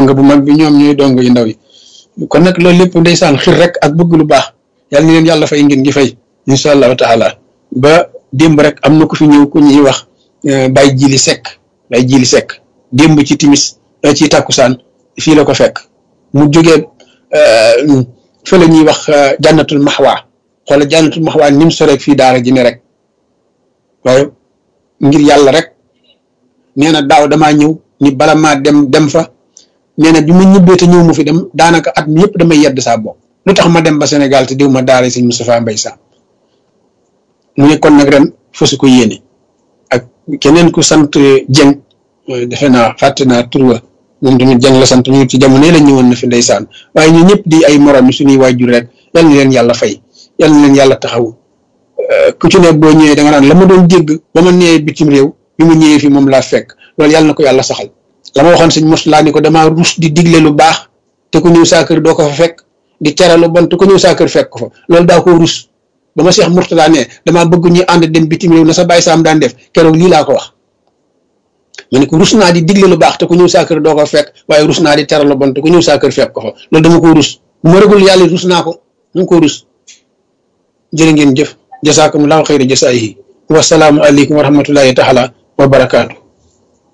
sang bu mag bi ñoom ñooy dong yu ndaw yi kon nag loolu lépp ndeysaan xir rek ak bëgg lu baax yàlla ni leen yàlla fay ngeen gi fay incha allahu taala ba démb rek am na ku fi ñëw ku ñuy wax bay jili sekk bay jili sekk démb ci timis ci takkusaan fii la ko fekk mu jógee fa la ñuy wax jànnatul maxwaa xoola jànnatul maxwaa ni mu soreeg fii daara ji ne rek waaye ngir yàlla rek nee na daaw damaa ñëw ni bala maa dem dem fa nee na bi ma ñibbee te ñëw mu fi dem daanaka at mi yëpp damay yedd saa bopp lu tax ma dem ba Sénégal te diw ma daara sëñ Moustapha Mbaye Sam mu ne kon nag ren fasu ko yéene ak keneen ku sant Dieng defe naa fàtte naa tur wa moom tamit Dieng la sant ñu ci jamono la ñëwoon na fi ndeysaan waaye ñu ñëpp di ay morom suñuy waajur rek yal na leen yàlla fay yal na leen yàlla taxaw ku ci ne boo ñëwee da nga naan la ma doon dégg ba ma ñëwee bitim réew bi ma ñëwee fi moom laa fekk loolu yàlla na ko yàlla saxal la ma waxoon sëñ Moustapha ni ko damaa rus di digle lu baax te ku ñëw saa kër doo ko fa fekk di tere lu bon te ku ñëw saa kër fekk ko fa loolu daa ko rus ba ma Cheikh Mourtada ne damaa bëgg ñu ànd dem bitim réew na sa bàyyi saam daan def keroog lii laa ko wax ma ne ko rus naa di digle lu baax te ku ñëw saa kër doo ko fekk waaye rus naa di tere lu bon te ku ñëw saa kër fekk ko fa loolu dama ko rus bu ma rëgul yàlla rus naa ko dama ko rus jërë ngeen jëf jasaakumullahu xayra jasaayihi wasalaamu aleykum wa rahmatullahi taala wa barakaatu